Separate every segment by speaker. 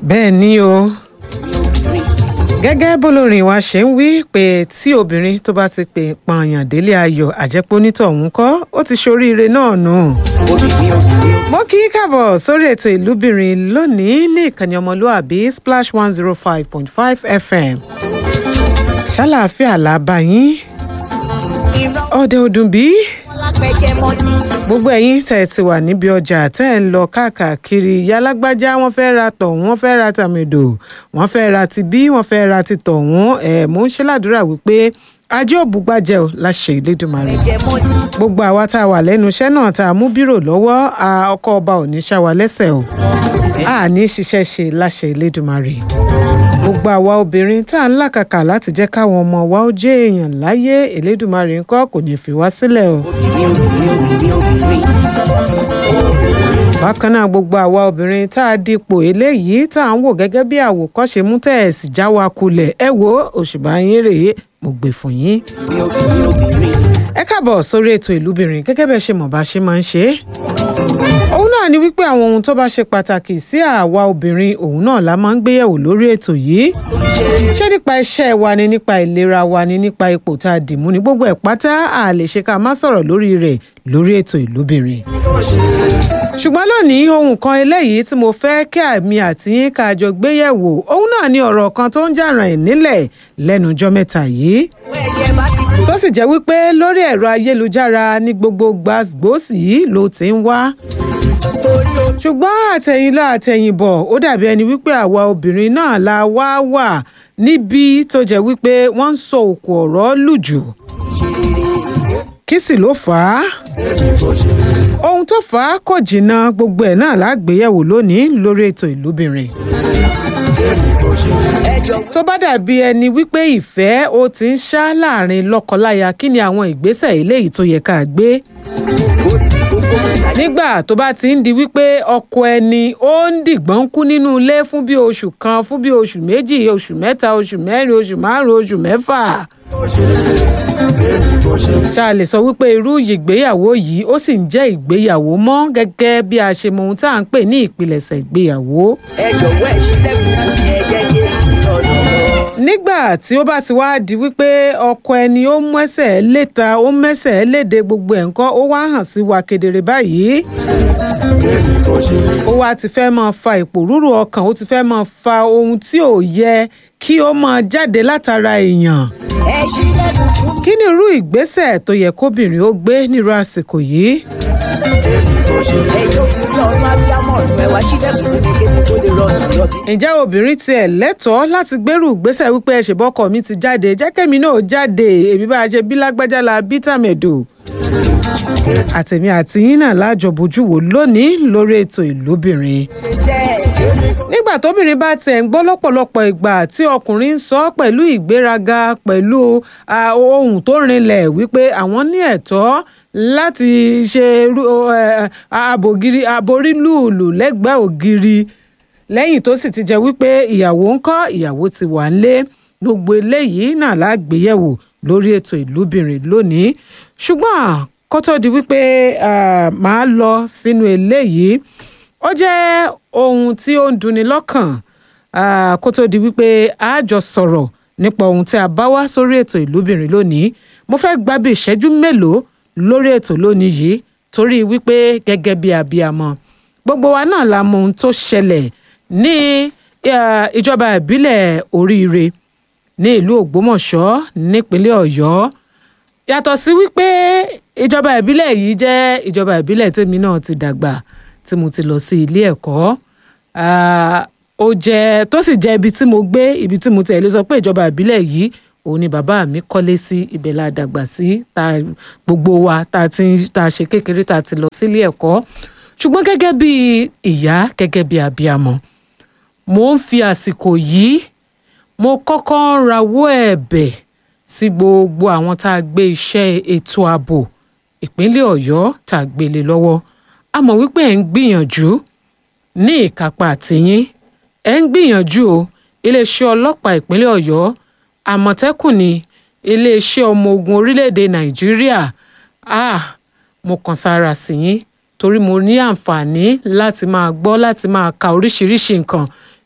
Speaker 1: bẹ́ẹ̀ ni o gẹ́gẹ́ bólórin wa ṣe ń wí pé tí obìnrin tó bá ti pè pààyàn délé ayọ̀ àjẹpọ̀ onítọ̀hún kọ́ ó ti ṣoríire náà nù. mo kí í káàbọ̀ sórí ètò ìlúbìnrin lónìí ní ìkànnì ọmọlúàbí splash one zero five point five fm ṣàlàáfíà làbá yín ọdẹ ọdún bíi gbogbo ẹ̀yin tẹ́ ẹ ti wà níbi ọjà tẹ́ ẹ ń lọ káàkiri yalágbájá wọ́n fẹ́ ra tọ̀hún wọ́n fẹ́ ra tàmẹ̀dò wọ́n fẹ́ ra ti bí wọ́n fẹ́ ra ti tọ̀hún ẹ̀ mò ń ṣe ládùúrà wípé ajé òbúgbàjẹ́ ò láṣẹ ìlédùmarè gbogbo àwa tá a wà lẹ́nu iṣẹ́ náà tá a mú bírò lọ́wọ́ ọkọ̀ ọba ò ní ṣá wa lẹ́sẹ̀ o a ní ṣiṣẹ́ ṣe láṣẹ ìlédùmarè gbogbo àwa obìnrin tá à ń làkàkà láti jẹ́ káwọn ọmọ wa ó jẹ́ èèyàn láyé elédùnmarè ńkọ́ kò ní fi wá sílẹ̀ o. bákan náà gbogbo àwa obìnrin tá a dípò eléyìí tá à ń wò gẹ́gẹ́ bí àwòkọ́ṣe mú tẹ̀ ẹ̀ sì já wa kulẹ̀ ẹ wo òṣùbà yín rèé mo gbè fún yín. ẹ káàbọ̀ sórí ètò ìlúbìnrin gẹ́gẹ́ bẹ́ẹ̀ ṣe mọ̀ bá ṣe máa ń ṣe é òun náà ni wípé àwọn ohun tó bá ṣe pàtàkì sí àwa obìnrin òun náà la máa ń gbéyẹ̀wò lórí ètò yìí ṣé nípa iṣẹ́ wa ni nípa ìlera wa ni nípa ipò tá a dì mú ni gbogbo ẹ̀ pátá a lè ṣe ká má sọ̀rọ̀ lórí rẹ̀ lórí ètò ìlúbìnrin ṣùgbọ́n lónìí ohun kan eléyìí tí mo fẹ́ kí àmì àti yín ká jọ gbéyẹ̀wò òun náà ni ọ̀rọ̀ kan tó ń jà ràn ẹ̀ nílẹ̀ lẹ́nu ọjọ́ mẹ́ta yìí tó sì jẹ́ wípé lórí ẹ̀rọ ayélujára ní gbogbo gbàgbósì yìí ló ti ń wá ṣùgbọ́n àtẹ̀yìnlá àtẹ̀yìnbọ̀ ó dàbí ẹni wípé àwa obìnrin náà la wá wà níbi tó jẹ́ wípé wọ́n ń sọ òkú ọ̀rọ̀ lùjù kí sì ló fà á ohun tó fà á kò jìnnà gbogbo ẹ̀ náà lágbéyẹ̀wò lónìí lórí ètò ìlúbìnrin tó bá dàbí ẹni wípé ìfẹ́ ó ti ń ṣá láàrin lọ́kọláya kí ni àwọn ìgbésẹ̀ eléyìí tó yẹ ká gbé nígbà tó bá ti ń di wípé ọkọ ẹni ó ń dìgbọ́n kú nínú ilé fún bí oṣù kan fún bí oṣù méjì oṣù mẹ́ta oṣù mẹ́rin oṣù márùn-ún oṣù mẹ́fà ṣá lè sọ wípé irú ìgbéyàwó yìí ó sì ń jẹ́ ìgbéyàwó mọ́ gẹ́gẹ́ bí a ṣe mọ ohun tá à ń pè ní ìpilẹ̀ṣẹ̀ ìgbéyàwó.
Speaker 2: ẹ jọ̀wọ́ ẹ ṣílẹ̀kùn fún mi ẹ jẹ́ yé mi lọ́dọ̀
Speaker 1: nígbà tí ó bá ti wá di wípé ọkọ ẹni ó mẹ́sẹ̀ léta ó mẹ́sẹ̀ léde gbogbo ẹ̀ ńkọ́ ó wá hàn sí wa kedere báyìí ó wá ti fẹ́ máa fa ìpòrúurú ọkàn ó ti fẹ́ máa fa ohun tí ò yẹ kí ó máa jáde látara èèyàn
Speaker 2: ẹ ṣílẹ̀kùn fún mi.
Speaker 1: kí ni irú ìgbésẹ̀ tó yẹ kóbìnrin ó gbé nírú àsìkò yìí
Speaker 2: ẹ jókòó ní ọ̀run abiyamọ ọ̀run ẹ wá ṣílẹ̀kùn fún mi kébi tó lè rọrùn yọbí.
Speaker 1: ǹjẹ́ obìnrin tiẹ̀ lẹ́tọ̀ọ́ láti gbèrú ìgbésẹ̀ wípé ẹ ṣèbọ́kọ mi ti jáde jẹ́kẹ́mi náà jáde èmi bá a ṣe bí lágbájá la bí tàmẹ̀dò àtẹ̀mí àti yín náà lájọ bójú wò lónìí lórí ètò ìlúbìnrin
Speaker 2: ṣe
Speaker 1: nígbà tóbìnrin bá tiẹ̀ ń gbọ́ lọ́pọ̀lọpọ̀ ìgbà tí ọkùnrin ń sọ pẹ̀lú ìgbéraga pẹ̀lú ah, ohun tó rinlẹ̀ wípé àwọn ní ẹ̀tọ́ láti ṣe irú- eh, abògiri aborílùlù lẹ́gbẹ̀ẹ́ ògiri lẹ́yìn tó sì ti jẹ́ wípé ìyàwó ń kọ́ ìyàwó ti wà ń lé gbogbo eléyìí náà lágbéyẹ̀wò lórí ètò ìlúbìnrin lónìí ṣùgbọ́n kó tó di wípé ah, màá lọ sínú eléyìí ó jẹ́ ohun tí ó ń dunni lọ́kàn ah, kó tó di wípé a jọ sọ̀rọ̀ nípa ohun tí a bá wá sórí ètò ìlúbìnrin lónìí mo fẹ́ gba bí ìṣẹ́jú mélòó lórí ètò lónìí yìí torí wípé gẹ́gẹ́ bí abiyamọ gbogbo wa náà la mọ ohun tó ṣẹlẹ̀ ní ah, ìjọba ìbílẹ̀ oríire ní ìlú ògbómọ̀ṣọ́ nípínlẹ̀ ọ̀yọ́ yàtọ̀ sí wípé ìjọba ìbílẹ̀ yìí jẹ́ ìjọba ìbílẹ̀ tèmi náà ti dàgbà tí mo ti lọ sí ilé ẹ̀kọ́ Ah, ó jẹ́ tó sì jẹ́ ibi tí mo gbé ibi tí mo tẹ̀lé sọ pé ìjọba ìbílẹ̀ yìí òun ni bàbá mi kọ́lé sí ibẹ̀ la dàgbà sí ta gbogbo wa ta ti ń- ta ṣe kékeré ta ti lọ sílé ẹ̀kọ́ ṣùgbọ́n gẹ́gẹ́ bí ìyá gẹ́gẹ́ bí abiyamọ mo ń fi àsìkò yìí mo kọ́kọ́ ń rawọ́ ẹ̀bẹ̀ sí gbogbo àwọn tá a gbé iṣẹ́ ètò ààbò ìpínlẹ̀ ọ̀yọ́ tá a gbélé lọ́wọ́ a mọ̀ wípé ẹ̀ ń gbìyànjú ní ìkápá àtìyín ẹ̀ ń gbìyànjú o iléeṣẹ́ ọlọ́pàá ìpínlẹ̀ ọ̀yọ́ àmọ̀tẹ́kùn ni iléeṣẹ́ ọmọ ogun orílẹ̀-èdè nàìjíríà ah mo kàn sára sí yín torí mo ní àǹfààní láti máa gbọ́ láti máa ka oríṣiríṣi nǹkan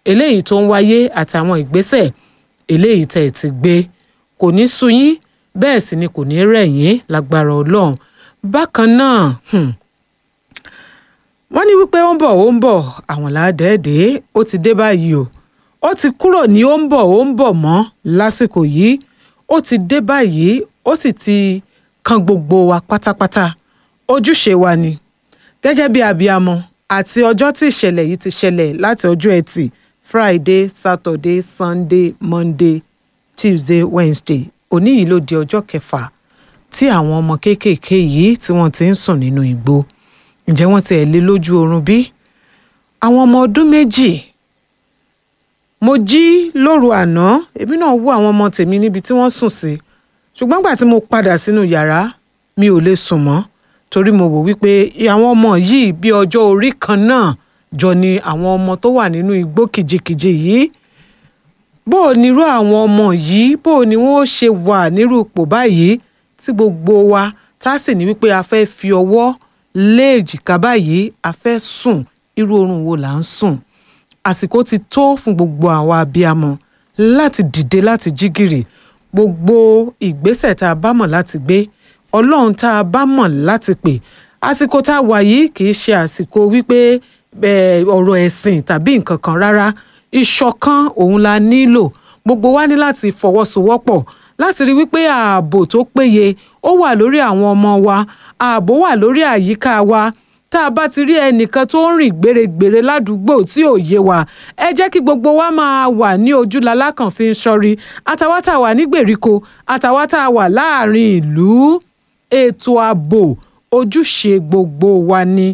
Speaker 1: eléyìí tó ń wáyé àtàwọn ìgbésẹ̀ eléyìí tẹ̀ ti gbé kò ní sú yín bẹ́ẹ̀ sì ni kò ní rẹ̀ yín lágbára ọlọ́run bákan náà hmm, wọ́n ní wípé ó ń bọ̀ ó ń bọ̀ àwọn làádẹ́ẹ̀dẹ́ ó ti dé báyìí o ó ti kúrò ní ó ń bọ̀ ó ń bọ̀ mọ́ lásìkò yìí ó ti dé báyìí ó sì ti kan gbogbo wa pátápátá ojúṣe wa ni gẹ́gẹ́ bí abiyamọ àti ọjọ́ tí ìṣẹ̀lẹ̀ yìí ti ṣẹlẹ̀ láti ọjọ́ ẹtì friday saturday sunday monday tuesday wednesday òní yìí ló di ọjọ́ kẹfà tí àwọn ọmọ kéékèèké yìí tí wọ́n ti ń sùn nínú igbó ǹjẹ́ wọ́n ti ẹ̀ lé lójú oorun bí? àwọn ọmọ ọdún méjì mo jí lóru àná èmi náà wò àwọn ọmọ tèmi níbi tí wọ́n sùn sí ṣùgbọ́n gbà tí mo padà sínú yàrá mi ò lè sùn mọ́ torí mo wò wípé àwọn ọmọ yìí bí ọjọ́ orí kan náà jọ ni àwọn ọmọ tó wà nínú igbó kìjikìji yìí bó o nírú àwọn ọmọ yìí bó o ní wọn ó ṣe wà nírú ipò báyìí tí gbogbo wa tá a sì ní wípé a fẹ́ fi ọwọ́ lé èjìká báyìí a fẹ́ sùn irú oorun wo là ń sùn àsìkò ti tó fún gbogbo àwa abiyamọ láti dìde láti jí gìrì gbogbo ìgbésẹ̀ tá a bá mọ̀ láti gbé ọlọ́run tá a bá mọ̀ láti pè àsìkò tá a wà yìí kì í ṣe àsìkò wípé eh, ọ̀rọ̀ ẹ̀sìn tàbí nǹkan kan rárá ìṣọ̀kan òun la nílò gbogbo wa ní láti fọwọ́sowọ́pọ̀ láti rí wípé ààbò tó péye ó wà lórí àwọn ọmọ wa ààbò wà lórí àyíká wa tá a bá ti rí ẹnìkan tó ń rìn gbèrègbèrè ládùúgbò tí ò yé wa ẹ jẹ́ kí gbogbo wa máa wà ní ojúlalá kan fi ń ṣọ́rí àtàwa tá a wà ní gbèríko àtàwa tá a wà láàrin ìlú ètò ààbò ojúṣe gbogbo wa ni.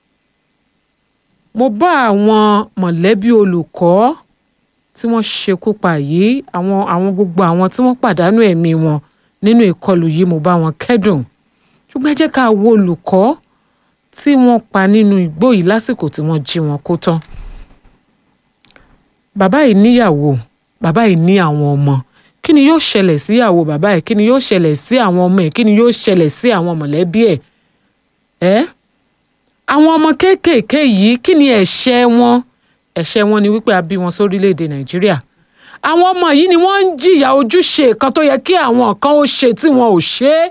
Speaker 1: mo bá àwọn mọ̀lẹ́bí olùkọ́ tí wọ́n ṣekú pa yìí àwọn àwọn gbogbo àwọn tí wọ́n pàdánù ẹ̀mí wọn nínú ìkọlù yìí mo bá wọn kẹ́dùn ṣùgbọ́n ẹ jẹ́ ká wo olùkọ́ tí wọ́n pa nínú igbó yìí lásìkò tí wọ́n jí wọn kó tán. bàbá yìí níyàwó bàbá yìí ní àwọn ọmọ kí ni yóò ṣẹlẹ̀ sí ìyàwó bàbá ẹ̀ kí ni yóò ṣẹlẹ̀ sí àwọn ọmọ ẹ̀ kí ni yóò ṣẹlẹ̀ sí àwọn mọ̀lẹ́bí ẹ̀ ẹ́ àwọn ọmọ kéékèèké yìí kí ni ẹ̀ṣẹ̀ wọn ẹ̀ṣẹ̀ wọn ni wípé a bí wọn sórílẹ̀‐èdè nàìjíríà àwọn ọmọ yìí ni wọ́n ń jìyà ojúṣe kan tó yẹ kí àwọn kan ó ṣe tí wọn ò ṣe é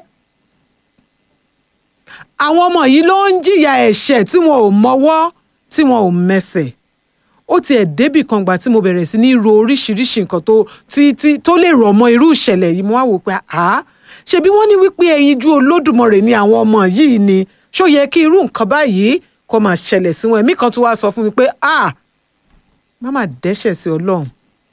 Speaker 1: àwọn ọmọ yìí ló ń jìyà ẹ̀ṣẹ̀ tí wọn ò mọwọ́ tí wọn ò mẹsẹ̀ ó tiẹ̀ débì kan gbà tí mo bẹ̀rẹ̀ sí ní ro oríṣiríṣi nǹkan tó tí tí tó lè rọ̀ mọ́ irú ìṣẹ̀lẹ̀ yìí mo wá wò pé àá ṣebí wọ́n ní wípé ẹyinjú olódùmarè ni àwọn ọmọ yìí ni ṣó yẹ kí irú nǹkan báyìí kó máa ṣẹlẹ̀ sí wọn ẹ̀mí kan tó wá sọ fún mi pé ah má má dẹ́ṣẹ̀ sí ọlọ́run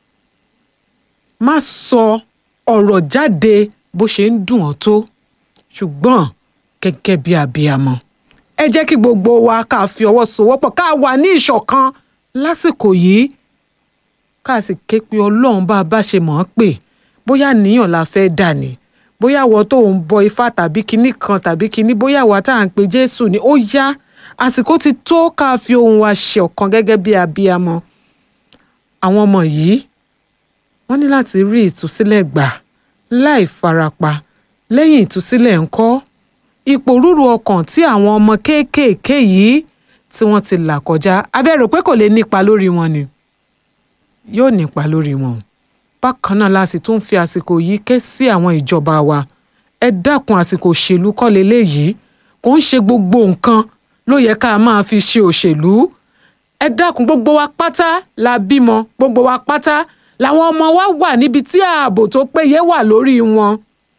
Speaker 1: má sọ ọ̀rọ̀ jáde bó ṣe ń dùn ọ́ tó ṣùgbọ́n gẹ́gẹ́ bí abiyamọ ẹ jẹ́ kí gbogbo wa ká fi ọwọ́ sowọ́pọ̀ ká wà ní ìṣọ̀kan lásìkò yìí ká sì ké pe ọlọ́run bá a bá ṣe mọ̀ ọ́n pè bóyá níyàn la fẹ́ dà ní bóyá wọ́n tó ń bọ ifá tàbí kinní kan tàbí kinní bóyá wọ́n tá à ń pe jésù ni ó yá àsìkò ti tó ká fi ohùn wa ṣe ọ̀kan gẹ́gẹ́ bí abiyamọ àwọn ọmọ yìí wọ́n ní láti rí ìtúsílẹ̀ gbà láì farapa lẹ́yìn ìtúsílẹ̀ ńkọ́ ipò rúru ọkàn tí àwọn ọmọ kéékèèké yìí tí wọ́n ti là kọjá abẹ́rò pé kò lè nípa lórí wọn ni yóò nípa lórí wọn bákan náà la sì tún fi àsìkò yìí ké sí àwọn ìjọba wa ẹ dákun àsìkò òṣèlú kọ́ leléyìí kò ń ṣe gbogbo nǹkan ló yẹ ká máa fi ṣe òṣèlú ẹ dákun gbogbo wa pátá la bímọ gbogbo wa pátá làwọn ọmọ wa wà níbi tí ààbò tó péye wà lórí wọn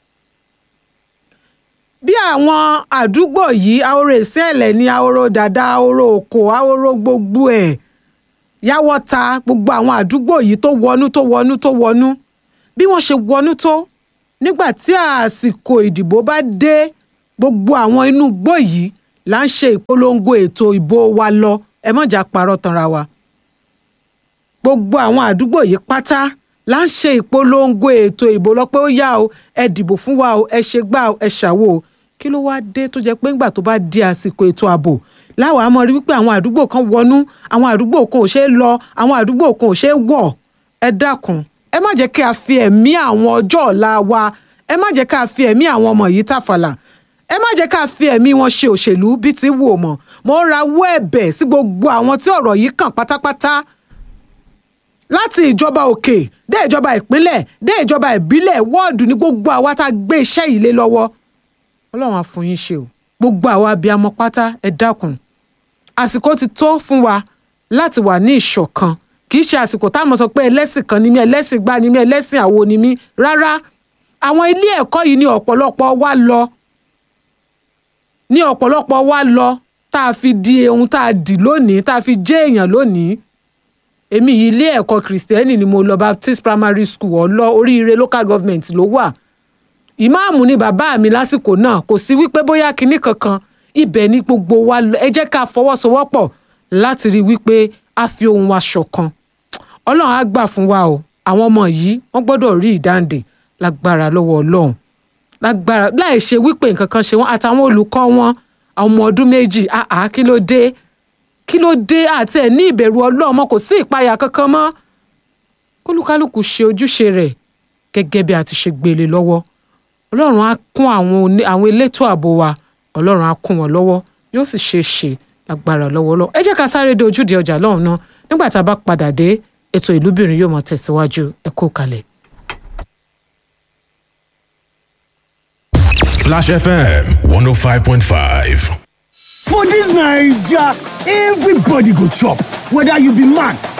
Speaker 1: bí àwọn àdúgbò yìí ahoro ìsẹ́ẹ̀lẹ̀ ní ahoro dàda ahoro òkò ahoro gbogbo ẹ̀ yáwọ́ta gbogbo àwọn àdúgbò yìí tó wọnú tó wọnú tó wọnú bí wọ́n ṣe wọnú tó nígbà tí àsìkò ìdìbò bá dé gbogbo àwọn inú igbó yìí là ń ṣe ìpolongo ètò ìbò wa lọ ẹ mọ̀jà parọ́ tanra wa gbogbo àwọn àdúgbò yìí pátá là ń ṣe ìpolongo ètò ìbò lọ pé ó yá o ẹ dìbò fún wa o ẹ ṣe gbá o ẹ ṣàwò o kí ló wá dé tó jẹ́ pé ńgbà tó bá di àsìkò ètò ààbò láwọn àmọ́ rí wípé àwọn àdúgbò kan wọnú àwọn àdúgbò kan ò ṣeé lọ àwọn àdúgbò kan ò ṣeé wọ̀ ẹ dákun ẹ má jẹ́ kí a fi ẹ̀mí àwọn ọjọ́ ọ̀la wa ẹ má jẹ́ ká fi ẹ̀mí àwọn ọmọ yìí tàfàlà ẹ má jẹ́ ká fi ẹ̀mí wọn ṣe òṣèlú bí ti wù ọ́ mọ̀ mo ń rawọ́ ẹ̀bẹ̀ sí gbogbo àwọn tí ọ̀rọ̀ yìí kàn pátápátá láti ìjọba òkè dé ìjọba ìpínlẹ̀ dé ìjọba ìbílẹ̀ wọ́ọ̀dù ní gbogbo àwa tá a gbé iṣẹ́ yìí lé lọ́wọ́ ọlọ́run á fún yín ṣe o gbogbo àwa abiyamọ pátá ẹ dákun àsìkò ti tó fún wa láti wà ní ìṣọ̀kan kì í ṣe àsìkò táwọn sọ pé ẹlẹ́sìn kan ni mí ẹlẹ́sìn gbá ni mí ẹlẹ́sìn àwo ni mí rárá àwọn ilé ẹ̀kọ́ yìí ní ọ̀pọ̀lọpọ̀ wa lọ ní ọ̀pọ̀lọpọ̀ wa lọ tá a fi di ohun tá a dì lónìí tá a fi jẹ́ èèyàn lónìí èmi yìí ilé ẹ̀kọ́ kìrìsìtẹ́nì ni mo lọ Baptist Primary School ọlọ́ oríire local government ló wà ìmáàmù ni bàbá mi lásìkò náà kò sí wípé bóyá kinní kankan ibẹ̀ ni gbogbo wa lọ ẹ jẹ́ ká fọwọ́sowọ́pọ̀ láti rí wípé a fi ohun wa ṣọ̀kan ọlọ́run á gbà fún wa o àwọn ọmọ yìí wọ́n gbọ́dọ̀ rí ìdáǹdè lágbára lọ́wọ́ ọlọ́run lágbára láì ṣe wípé nǹkan kan ṣe wọ́n àtàwọn olùkọ́ wọn àwọn ọmọ ọdún méjì àá kí ló dé kí ló dé àti ẹ̀ ní ìbẹ̀rù ọlọ́run mọ́ kò sí ìpayà kankan mọ́ kólúkálùkù ṣe ojúṣe rẹ̀ gẹ́gẹ́ bí a ti ṣe gbélé lọ́wọ́ ọlọ́run á kún àwọn oní- àwọn elétò ààbò wa ọlọ́run á kún wọn lọ́wọ́ yóò sì ṣe é ṣe lágbára lọ́wọ́ lọ́wọ́ ẹ jẹ́ ká sáré dé ojúde ọjà lọ́hùn náà nígbà tá a bá padà dé ètò ìlúbìnrin yóò máa tẹ̀síwájú ẹ kú kalẹ̀.
Speaker 3: Splash FM 105.5.
Speaker 4: For this Naija, everybody go chop. Whether you be man,